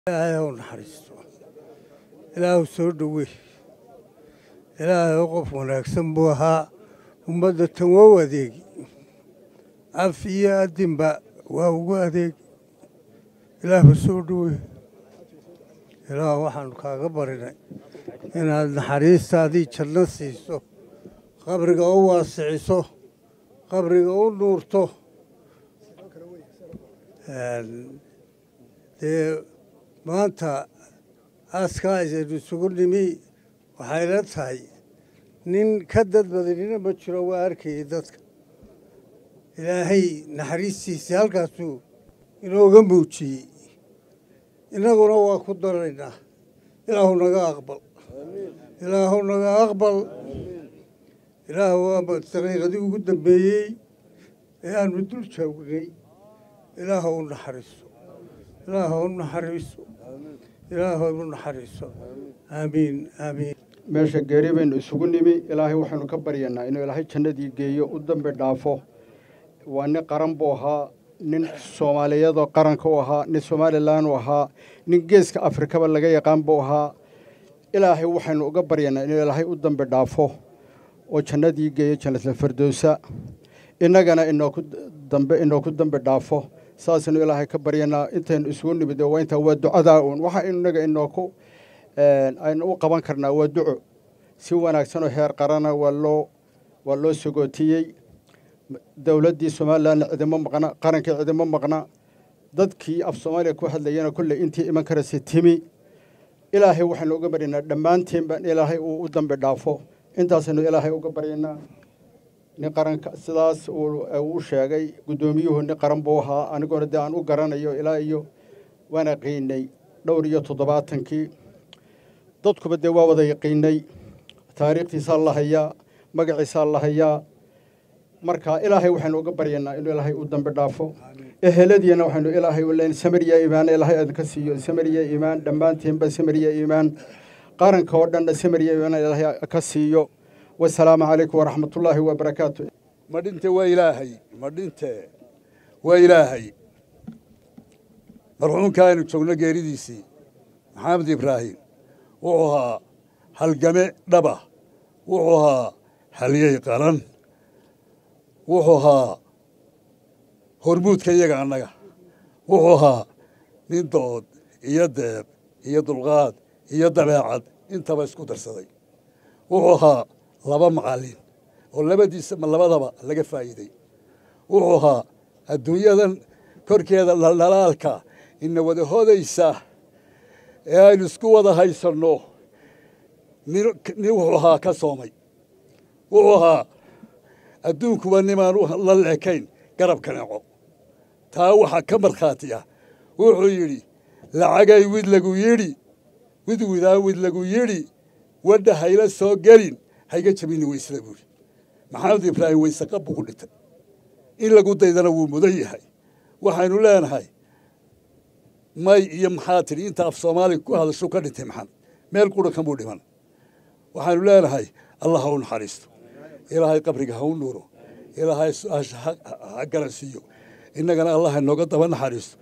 ilaahay hau naxariisto ilaahu soo dhowey ilaahay qof wanaagsan buu ahaa ummadda tan waa u adeegi af iyo adinba waa ugu adeegi ilaahu soo dhowey ilaah waxaanu kaaga barinay inaad naxariistaadii janno siiso qabriga u waasiciso qabriga u nuurto dee maanta aaskaa aynu isugu nimi waxay la tahay nin ka dad badanina ma jiro waa arkayay dadka ilaahay naxariistiisii halkaasuu inooga muujiyey innaguna waa ku daraynaa ilaahu naga aqbal ilaahu naga aqbal ilaahu waa daqiiqadii ugu dambeeyey ee aanu dul joognay ilaahu u naxariiso ilaahu u naxariiso ilaahu u naxariiso aamiin aamiin meesha geeri baynu isugu nimi ilaahay waxaynu ka baryanaa inuu ilaahay jannadii geeyo u dambi dhaafo waa nin qaran buu ahaa nin soomaaliyadoo qaranka u ahaa nin somalilan u ahaa nin geeska afrikaba laga yaqaan buu ahaa ilaahay waxaynu uga baryanaa inuu ilaahay u dambi dhaafo oo jannadii geeyo jannatalfardowsa innagana inooku dambe inooku dambi dhaafo saasaynu ilaahay ka baryanaa intaynu isugu nimid waa intaa waa ducadaa uun waxa innaga inooku aynu u qaban karnaa waa duco si wanaagsanoo heer qarana waa loo waa loo sogootiyey dowladdii somalilanna cidimo maqna qarankii cidimo maqna dadkii af soomaaliya ku hadlayana kolley intii iman karaysa timi ilaahay waxaynu uga baryanaa dhammaantiinba in ilaahay uu u dambi dhaafo intaasaynu ilaahay uga baryanaa nin qaranka sidaas uu sheegay guddoomiyuhu nin qaran buu ahaa anigoona dee aan u garanayo ilaa iyo waana qiinay dhowr iyo toddobaatankii dadkuba dee waa wada yaqiinay taariikhtiisaa la hayaa magaciisaa la hayaa marka ilaahay waxaynu uga baryanaa inuu ilaahay u dambi dhaafo eheladiina waxaynu ilaahay u leyn samariya iimaan ilaahay idinka siiyo samariya iimaan dhammaantiinba samariya iimaan qaranka oo dhanna samariya iimaan ilaahay ka siiyo wasalaamu calaykum waraxmatullaahi wabarakaatu ma dhinte waa ilaahay ma dhinte waa ilaahay marxuumka aynu joogno geeridiisii maxamed ibraahim wuxuu ahaa halgame dhaba wuxuu ahaa halyey qaran wuxuu ahaa hormuudka iyaga annaga wuxuu ahaa nin dood iyo deeb iyo dulqaad iyo dabeecad intaba isku darsaday wuxuu ahaa laba macallin oo labadiisa labadaba laga faa'iiday wuxuu ahaa adduunyadan korkeeda dhaldhalaalka ina wada hodaysa ee aynu isku wada haysanno nin wuxuu ahaa ka soomay wuxuu ahaa adduunkuba nimaan la leekayn garabka neco taa waxaa ka markhaati ah wuxuu yidhi lacagay wid lagu yidhi wid widaan wid lagu yidhi wadha hayla soo gelin hayga jabini weysada buuri maxamed ibraahim weyse qab buu ku dhintay in lagu daydana wuu mudan yahay waxaynu leenahay may iyo maxaa tidhi inta af soomaaliga ku hadashu ka dhintay maxamed meel qura kamuu dhiman waxaynu leenahay allah ha u naxariisto ilaahay qabriga ha u nuuro ilaahay su-aasha ha garansiiyo innagana allah inooga daba naxariisto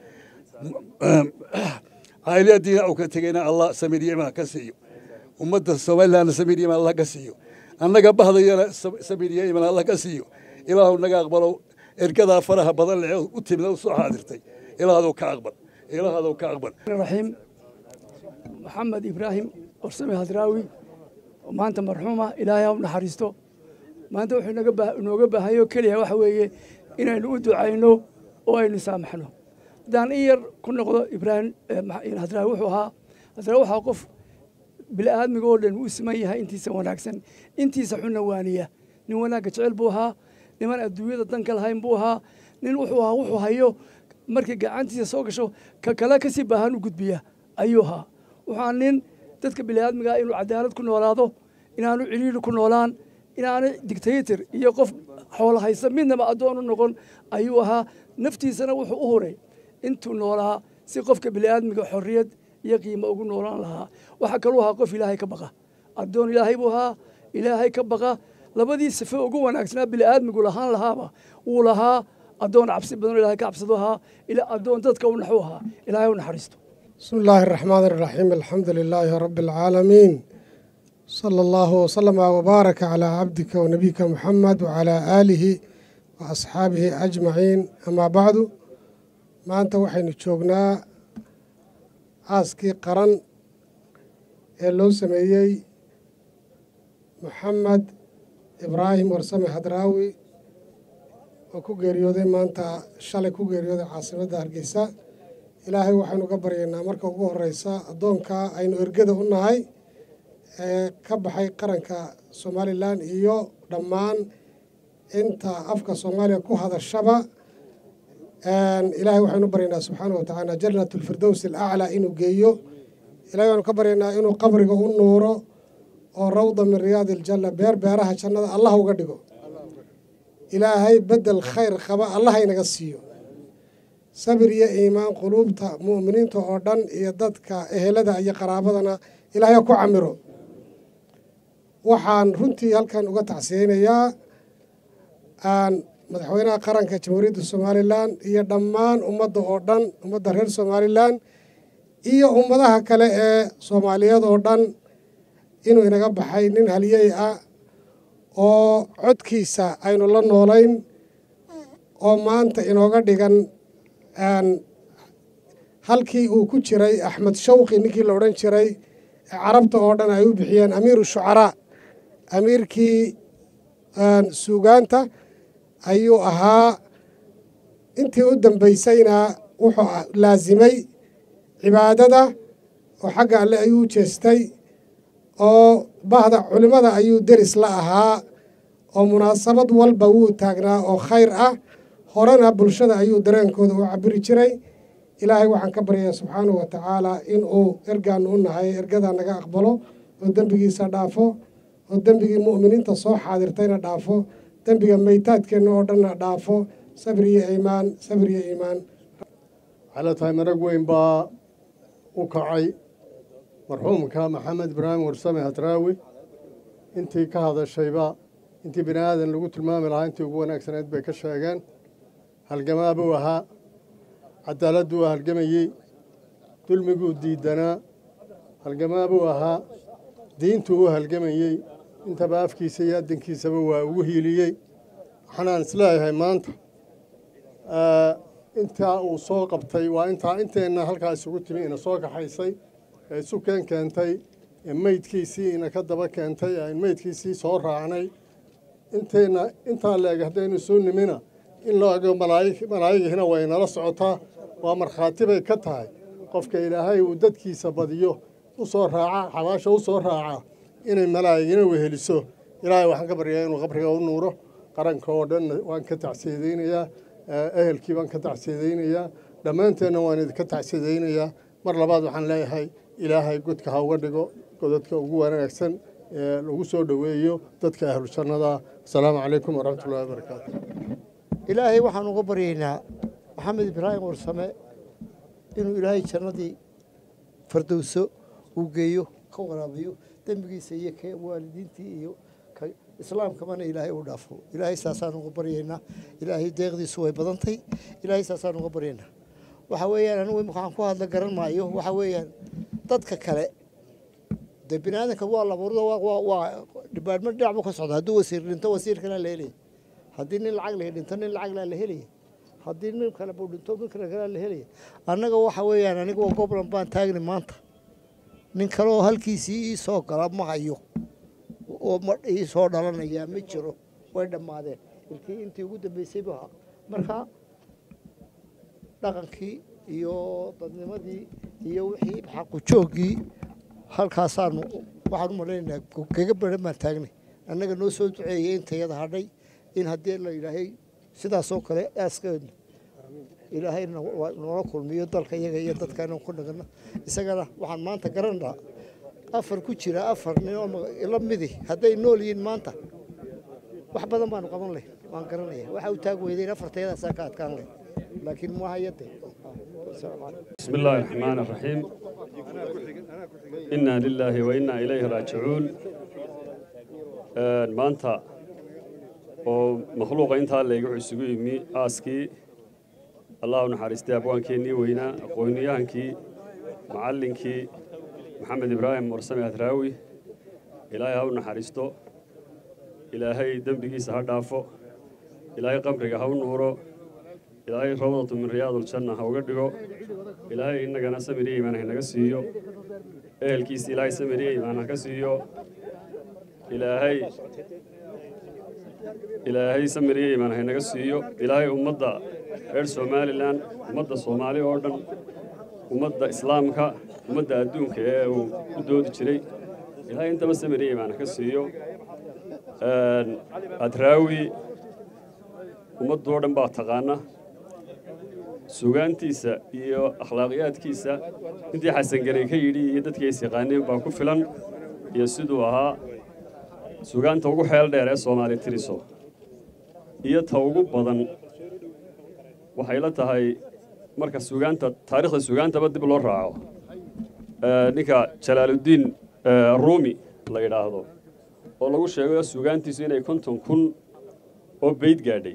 cayliyadiina uu ka tegeyna allah samiriye imaan ka siiyo ummadda somalilandna samiriye imaan allah ka siiyo annaga bahdayana samiriye imaan allah ka siiyo ilaahu naga aqbalo ergadaa faraha badan lee u timida u soo xaadirtay ilaahadou ka aqbal ilaahadou ka aqbal raxiim maxamed ibraahim orsame hadraawi oo maanta marxuuma ilaahay ha u naxariisto maanta wuxuu inooga baahanyo keliya waxa weeye inaynu u ducayno oo aynu saamaxno haddaan in yar ku noqdo ibraahim hadraawi wuxuu ahaa hadraawi waxaa qof bini'aadmiga oo dhan uu siman yahay intiisa wanaagsan intiisa xunna waaniya nin wanaagga jecel buu ahaa niman adduunyada danka lahayn buu ahaa nin wuxuu ahaa wuxuu hayo markay gacantiisa soo gasho ka kale kasii baahan u gudbiya ayuu ahaa wuxuu nin dadka bini'aadmiga inuu cadaalad ku noolaado inaanu ciriiri ku noolaan inaanay dictator iyo qof xoolo haysa midnaba addoon u noqon ayuu ahaa naftiisana wuxuu u huray intuu noolaa si qofka bini'aadmiga xorriyad iyo qiimo ugu noolaan lahaa waxaa kaluu ahaa qof ilaahay ka baqa addoon ilaahay buu ahaa ilaahay ka baqa labadii sife ugu wanaagsanaa bini'aadmigu lahaan lahaaba wuu lahaa addoon cabsi badan oo ilaahay ka cabsado ahaa addoon dadka u naxu ahaa ilaahay u naxariisto بسم الله الرحمن الرحيم الحمد لله رب العالمين صلى الله وسلم وبارك على عبدك ونبيك محمد وعلى آله وأصحابه أجمعين أما بعد ما أنت وحين تشوقنا aaskii qaran ee loo sameeyey maxamed ibraahim warsame hadraawi oo ku geeriyooday maanta shalay ku geeriyooday caasimadda hargeysa ilaahay waxaynu ka baryaynaa marka ugu horeysa addoonka aynu ergada u nahay ee ka baxay qaranka somalilan iyo dhammaan inta afka soomaaliya ku hadashaba ilaahay waxaynu baryaynaa subxaana wa tacaala jannat lfirdows alaclaa inuu geeyo ilahay waxaynu ka baryaynaa inuu qabriga u nuuro oo rawda min riyaadi aljanna beer beeraha jannada allah uga dhigo ilaahay bedel khayr qaba allah inaga siiyo sabir iyo iimaan quluubta mu'miniinta oo dhan iyo dadka ehelada iyo qaraabadana ilaahay ha ku camiro waxaan runtii halkan uga tacsiyeynayaa aan madaxweynaha qaranka jamhuuriyadda somalilan iyo dhammaan ummadda oo dhan ummadda reer somalilan iyo ummadaha kale ee soomaaliyeed oo dhan inuu inaga baxay nin haliyey ah oo codkiisa aynu la noolayn oo maanta inooga dhigan halkii uu ku jiray axmed shawqi ninkii la odhan jiray ee carabta oo dhan ay u bixiyeen amiiru shucaraa amiirkii suugaanta ayuu ahaa intii u dambaysayna wuxuu laasimay cibaadada oo xagga alle ayuu jeestay oo bahda culimmada ayuu deris la ahaa oo munaasabad walba wuu taagnaa oo khayr ah horena bulshada ayuu dareenkooda u cabiri jiray ilaahay waxaan ka baryayaa subxaanahu wa tacaalaa in uu ergaanu u nahay ergadaa naga aqbalo oo dembigiisa dhaafo oo dembigii mu'miniinta soo xaadirtayna dhaafo dembiga maytaadkeenna oo dhanna dhaafo sabir iyo iimaan sabir iyo iimaan waxayla tahay marag weyn baa u kacay marxuumka maxamed ibraahim warsame hadraawi intii ka hadashayba intii bini aadan lagu tilmaami lahaa intii ugu wanaagsanayd bay ka sheegeen halgamaa buu ahaa cadaaladuu halgamayey dulmiguu diidanaa halgamaa buu ahaa diintuu u halgamayey intaba afkiisa iyo addankiisaba waa ugu hiiliyey waxaanaan isleeyahay maanta intaa uu soo qabtay waa intaa inteenna halkaa isugu timi ina soo kaxaysay ee isu keen keentay ee meydkiisii ina ka daba keentay ee meydkiisii soo raacnay inteenna intaa leeg haddaynu isu nimina in loo ego malaa'igihina way nala socotaa waa markhaati bay ka tahay qofka ilaahay uu dadkiisa badiyo u soo raaca xabaasha u soo raaca inay malaa'igina weheliso ilaahay waxaan ka baryaa inuu qabriga u nuuro qaranka oo dhan waan ka tacsiidaynayaa ehelkii baan ka tacsiidaynayaa dhammaanteenna waan idinka tacsiidaynayaa mar labaad waxaan leeyahay ilaahay godka ha uga dhigo godadka ugu wanaagsan ee lagu soo dhoweeyo dadka ahlu jannada asalaamu calaykum waraxmatullahi wabarakaatu ilaahay waxaan uga baryaynaa maxamed ibraahim warsame inuu ilaahay jannadii fardowso uu geeyo ka waraabiyo dembigiisa iyo ka waalidiintii iyo ka islaamkamana ilaahay u dhaafo ilaahay saasaan uga baryaynaa ilaahay deeqdiisu way badantay ilaahay saasaan uga baryaynaa waxa weeyaan anigu imika waxaan ku hadla garan maayo waxa weeyaan dadka kale dee bini aadanka waa labuurda waa dhibaatmo dhinac buu ka socda hadduu wasiir dhinto wasiirkana la helaya haddii nin lacag lahi dhinto nin lacag laa la helaya haddii nin kale buu dhinto nin kale kalaa la helaya annaga waxa weeyaan aniga waa goblan baan taagni maanta nin kale oo halkiisii ii soo gala ma hayo oo ma ii soo dhalanayaa ma jiro way dhammaadeen ilkii intii ugu dambeysay buu ahaa marka dhaqankii iyo dadnimadii iyo wixii xaqujooggii halkaasaanu waxaan u malaynaynaa kaga baran baan taagnay annaga noo soo duceeyey intayada hadhay in haddii la yidhaahay sidaasoo kale aaskeedna ilaahay noola kulmiyo dalka iyaga iyo dadka inaan ku dhagano isagana waxaan maanta garanaa afar ku jira afar nin oo la midi hadday nool yihiin maanta wax badan baanu qaban leh waan garanaya waxa u taag weydayn afartayadaasaa ka adkaan leh laakiin ma hayade بسم الله الرحمن الرحيم إنا لله وإنا إليه راجعون maanta oo makhluuqa intaa leega isugu yimi aaskii allah u naxariistay abwaankeenii weynaa aqooniyahaankii macallinkii maxamed ibraahim warsame hadraawi ilaahay ha u naxariisto ilaahay dembigiisa ha dhaafo ilaahay qabriga ha u nuuro ilaahay rawdatu min riyaaduljanna ha uga dhigo ilaahay innagana samiriya imaan hanaga siiyo ehelkiisa ilaahay samiriya imaan haka siiyo ilaahay ilaahay samiriya imaan hanaga siiyo ilaahay ummadda reer somalilan ummadda soomaali oo dhan ummadda islaamka ummadda adduunka ee uu u doodi jiray ilaahay intaba samiriya imaan haka siiyo adraawi ummaddoo dhan baa taqaana sugaantiisa iyo akhlaaqiyaadkiisa intii xasanganay ka yidhi iyo dadkii is yaqaaneen baa ku filan iyo siduu ahaa sugaanta ugu xeel dheer ee soomaali tiriso iyo ta ugu badan waxay la tahay marka sugaanta taariikhda sugaantaba dib loo raaco ninka jalaaluddiin ruumi la yidhaahdo oo lagu sheego sugaantiisu inay konton kun oo beyd gaadhay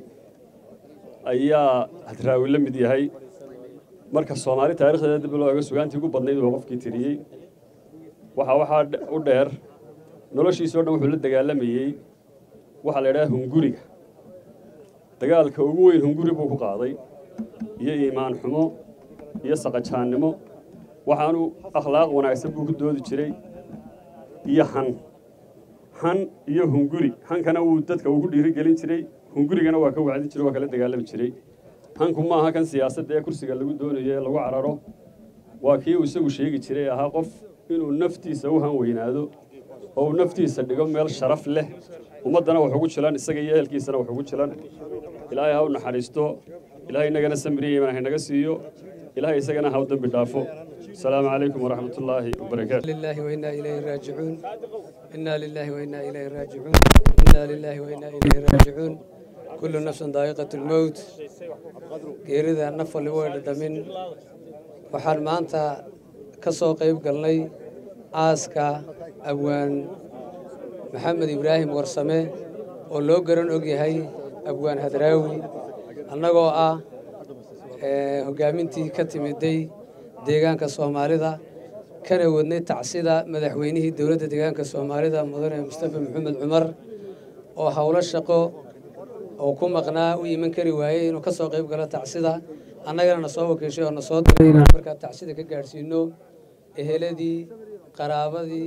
ayaa hadraawi la mid yahay marka soomaali taarikhdeeda dib loo eego sugaantii ugu badnayd oo qofkii tiriyey waxaa waxaa u dheer noloshiisao dhan wuxuu la dagaalamayey waxaa la yidhaha hunguriga dagaalka ugu weyn hunguri buu ku qaaday iyo iimaan xumo iyo saqajaannimo waxaanu akhlaaq wanaagsan buu ku doodi jiray iyo han han iyo hunguri hankana wuu dadka ugu dhiirigelin jiray hungurigana waa ka wacdin jiray waa kala dagaalami jiray hanku ma aha kan siyaasadda ee kursiga lagu doonayo ee lagu cararo waa kii uu isagu sheegi jiray ahaa qof inuu naftiisa u han weynaado oo uu naftiisa dhigo meel sharaf leh ummaddana wax ugu jilan isaga iyo ehelkiisana wax ugu jilan ilaahay ha u naxariisto ilaahay innagana samiriya iman haynaga siiyo ilaahay isagana ha u dembi dhaafo السلام عليكم ورحمة الله وبركاته لله وإنا إليه راجعون إنا لله وإنا إليه راجعون إنا لله وإنا إليه راجعون كل نفس ذائقة الموت geerida naf waliba way dhadhamin waxaan maanta ka soo qayb galnay aaska abwaan maxamed ibraahim warsame oo loo garan og yahay abwaan hadraawi annagoo ah hogaamintii ka timiday deegaanka soomaalida kana wadnay tacsida madaxweynihii dowladda deegaanka soomaalida mudane mustafa maxamed cumar oo howlo shaqo oo ku maqnaa u iman kari waayey inuu ka soo qayb galo tacsida annagana na soo wakiishay oo na soo diray inaan markaa tacsida ka gaadhsiino eheladii qaraabadii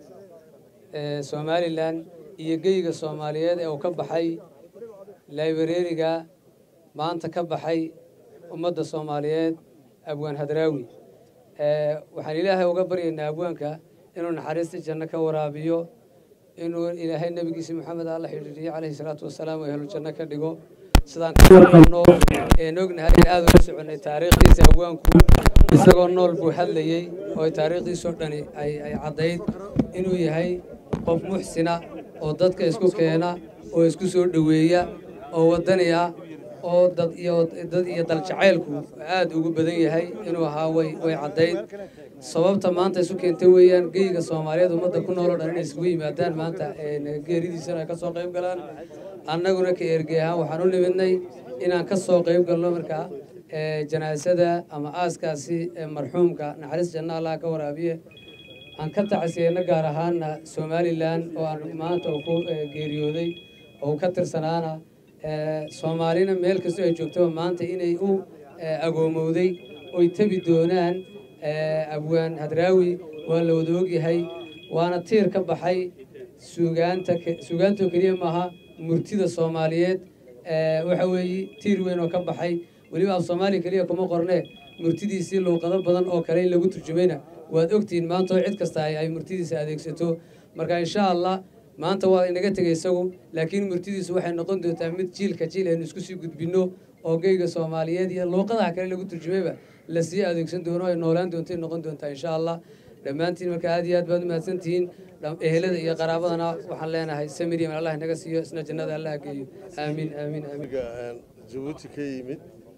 somalilan iyo geyga soomaaliyeed ee uu ka baxay laibareeriga maanta ka baxay ummadda soomaaliyeed abwaan hadraawi waxaan ilaahay uga baryaynaa abwaanka inuu naxariista janno ka waraabiyo inuu ilaahay nebigiisa maxamed alla xidhiiriyo calayhi salaatu wasalaam oo ehlu janno ka dhigo sidaan ka warqabno een ognahay in aad ula soconnay taariikhdiisa abwaanku isagoo nool buu hadlayey oo taariikhdiisoo dhani ay ay caddayd inuu yahay qof muxsina oo dadka isku keena oo isku soo dhoweeya oo waddani ah oo dad iyo dad iyo daljacaylku aad ugu badan yahay inuu ahaa way way caddayd sababta maanta isu keentay weeyaan geyga soomaaliyeed ummadda ku nooloo dhan inay isugu yimaadaan maanta geeridiisana ay ka soo qayb galaan annaguna ka ergey ahaan waxaan u nimidnay inaan ka soo qayb galno markaa janaasada ama aaskaasi marxuumka naxariis janna allah ka waraabiye aan ka tacsiyeyno gaar ahaana somalilan oo aan maanta uu ku geeriyooday oo uu ka tirsanaana soomaalina meel kastoo ay joogtaba maanta inay u agoomowday oy tebi doonaan abwaan hadraawi waa la wada ogyahay waana tiir ka baxay suugaanta suugaantoo keliya maaha murtida soomaaliyeed waxa weeye tiir weyn oo ka baxay weliba af soomaaliya keliya kuma qorne murtidiisii luuqado badan oo kale in lagu turjumayna waad ogtihiin maanta oo cid kasta ay murtidiisa adeegsato marka insha allah maanta waa inaga tegay isagu laakiin murtidiisu waxay noqon doontaa mid jiilka jiil aynu isku sii gudbinno oo geyga soomaaliyeed iyo luuqadaha kale lagu turjumayba lasii adeegsan doono ay noolaan doonto noqon doontaa insha allah dhammaantiin marka aad iyo aad baad umahadsantihiin ehelada iyo qaraabadana waxaan leenahay samiriam allah inaga siiyo isna jannada allah geeyo aamiin aamiin aamiin jabuuti ka yimid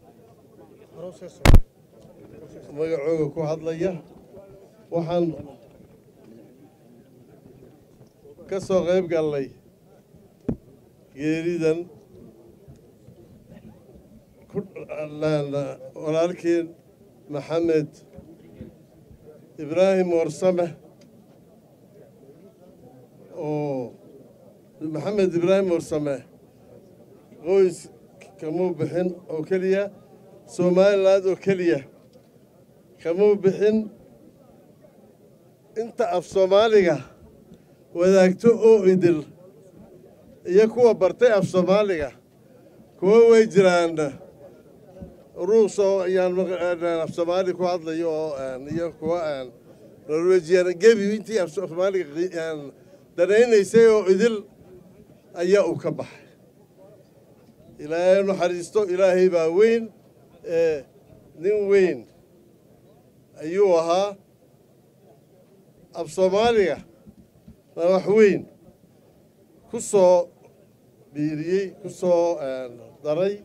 magacooga ku hadlaya waxaan ka soo qayb gallay geeridan walaalkii maxamed ibraahim warsame oo maxamed ibraahim warsame qoys kamuu bixin oo keliya somaliland oo keliya kamuu bixin inta af soomaaliga wadaagto oo idil iyo kuwa bartay af soomaaliga kuwo way jiraan ruus oo ayaan af soomaali ku hadlayo oo iyo kuwa norwejian gebi intii af soomaaliga danaynaysay oo idil ayaa uu ka baxay ilaahay naxariisto ilaahay baa weyn ee nin weyn ayuu ahaa af soomaaliga na wax weyn ku soo biiriyey ku soo daray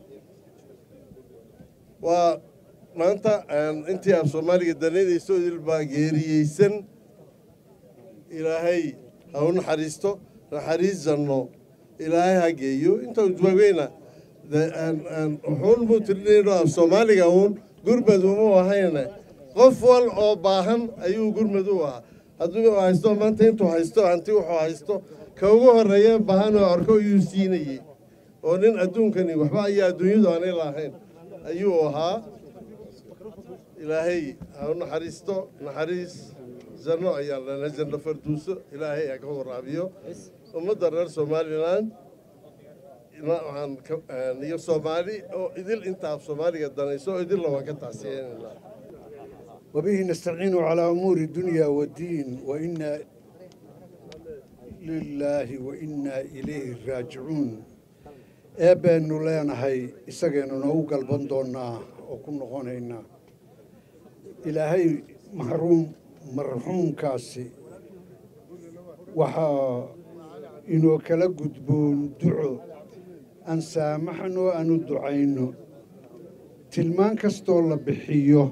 waa maanta intii af soomaaliga danaynayso idil baa geeriyeysan ilaahay ha u naxariisto naxariis janno ilaahay ha geeyo inta joogayna wuxuun buu tirinayno af soomaaliga uun gurmad umu ahayne qof wal oo baahan ayuu gurmad u ahaa hadduu haysto maanta intuu haysto hanti wuxuu haysto ka ugu horreeya baahan oo arko ayuu siinayey oo nin adduunkani waxba ayaa adduunyadu aanay lahayn ayuu ahaa ilaahay ha u naxariisto naxariis janno ayaan leenahay janno farduuso ilaahay ha ka waraabiyo ummadda reer somalilan waxaan iyo soomaali oo idil intaa af soomaaliga danayso oo idilna waan ka tacsiyeynayna وبه نستعين على أمور الدنيا والدين وإنا لله وإنا إليه راجعون eebbeenu leenahay isageenuna u galban doonnaa oo ku noqonaynaa ilaahay maxruum marxuumkaasi waxaa inoo kala gudboon duco aan saamaxno aanu ducayno tilmaan kastoo la bixiyo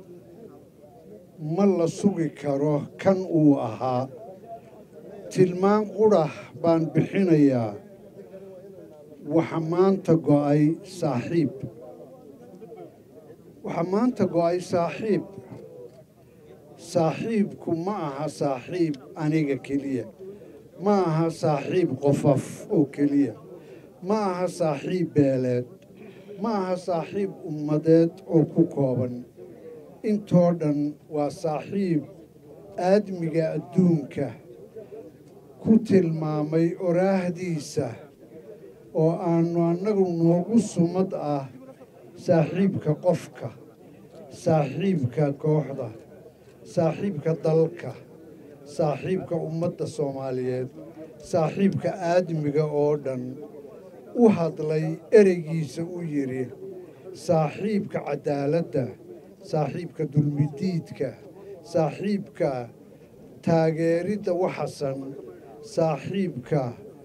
ma la sugi karo kan uu ahaa tilmaan qudhah baan bixinayaa waxa maanta go'ay saaxiib waxa maanta go'ay saaxiib saaxiibku ma aha saaxiib aniga keliya ma aha saaxiib qofaf oo keliya ma aha saaxiib beeleed ma aha saaxiib ummadeed oo ku kooban intoo dhan waa saaxiib aadmiga adduunka ku tilmaamay oraahdiisa oo aannu annagu noogu sumad ah saaxiibka qofka saaxiibka kooxda saaxiibka dalka saaxiibka ummadda soomaaliyeed saaxiibka aadmiga oo dhan u hadlay ereygiisa u yidhi saaxiibka caddaaladda saaxiibka dulmidiidka saaxiibka taageeridda waxasan saaxiibka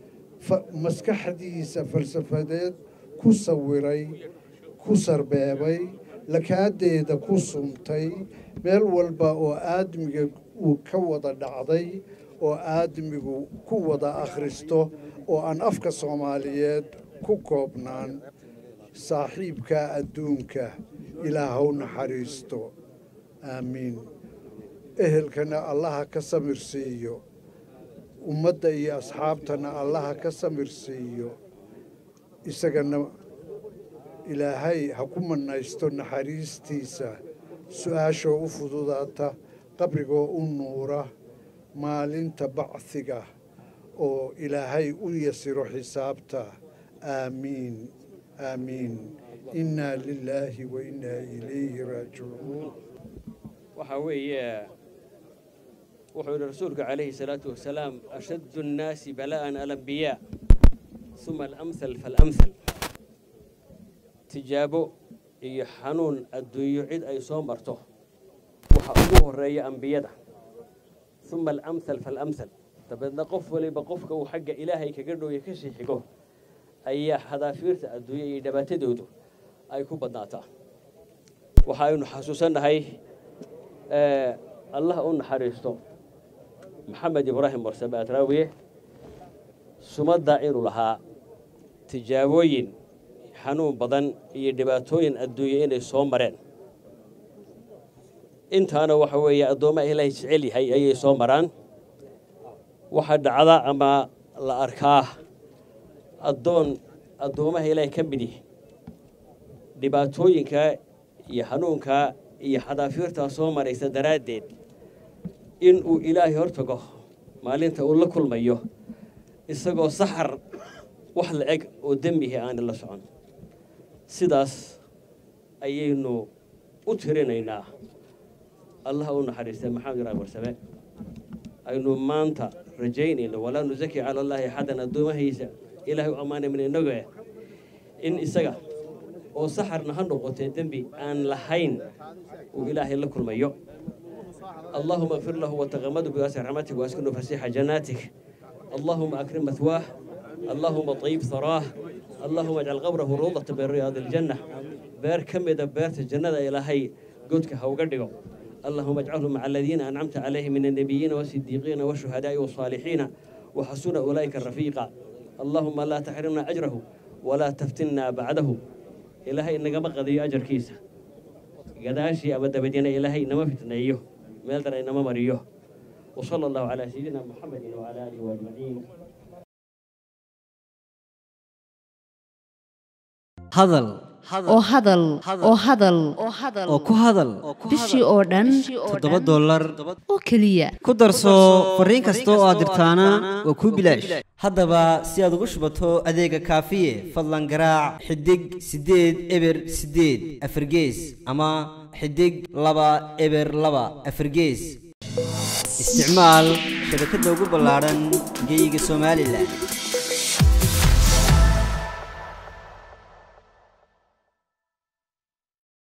maskaxdiisa falsafadeed ku sawiray ku sarbeebay lakaadeeda ku sumtay meel walba oo aadmiga uu ka wada dhacday oo aadmigu ku wada akhristo oo aan afka soomaaliyeed ku koobnaan saaxiibka adduunka ilaahow naxariisto aamiin ehelkana allaha ka samir siiyo ummadda iyo asxaabtana allaha ka samir siiyo isagana ilaahay ha ku mannaysto naxariistiisa su-aashoo u fududaata qabrigoo u nuura maalinta bacdiga oo ilaahay u yasiro xisaabta aamiin aamiin innaa lilaahi wa innaa ilayhi raajicuun waxaa weeye wuxuu yidhi rasuulku calayhi salaatu wasalaam ashaddu annaasi balaa'an alambiyaa uma alamhal faalamhal tijaabo iyo xanuun adduunyo cid ay soo marto waxa ugu horreeya ambiyada uma alamhal faalamhal dabeedna qof waliba qofka uu xagga ilaahay kaga dhowya ka sii xigo ayaa hadaafiirta adduunya iyo dhibaatadoodu ay ku badnaataa waxaaynu xasuusannahay allah u naxariisto maxamed ibraahim warsame adraawiye sumadda inuu lahaa tijaabooyin xanuun badan iyo dhibaatooyin adduunya inay soo mareen intaana waxa weeye addoommaha ilaahay jecel yahay ayay soo maraan waxaa dhacda ama la arkaa addoon addoommaha ilaahay ka mid yihi dhibaatooyinka iyo hanuunka iyo xadaafiirtaa soo maraysa daraaddeed in uu ilaahay hortago maalinta uu la kulmayo isagoo saxar wax la eg oo dembihi aana la socon sidaas ayaynu u tirinaynaa allaha u naxariistay maxamed ibraahim warsame aynu maanta rajaynayno walaa nusaki cala allaahi axadan addoomahiisa ilaahay u ammaanay min innago eh in isaga oo saxarna ha noqotee dembi aan lahayn uu ilaahay la kulmayo اللهم اغفر له وتغمده بواسع رحمتك واسكنه فسيح جناتك اللهم اكرم مثواه اللهم طيب ثراه اللهم اجعل قبره روضة من رياض الجنة بير كم إذا بيرت الجنة إلى هي قدك هوقدقوا اللهم اجعله مع الذين أنعمت عليهم من النبيين والصديقين والشهداء والصالحين وحسن أولئك الرفيقا اللهم لا تحرمنا أجره ولا تفتنا بعده إلهي إنك بقضي أجر كيسة قداشي أبدا بدينا إلهي إنما فتنيه meel dara inama mariyo وصلى الله على سيدنا محمد وعلى آله أجمعين hadal oo hadal oo hadal oo ku hadal bishii oo dhan toddoba dollar oo keliya ku darso fariin kasta oo aad dirtaana waa kuu bilaash haddaba si aad ugu shubato adeega kaafiye fadlan garaac xidig siddeed eber siddeed afargees ama xidig laba eber laba afargees isticmaal shabakadda ugu ballaadhan geyga somalilan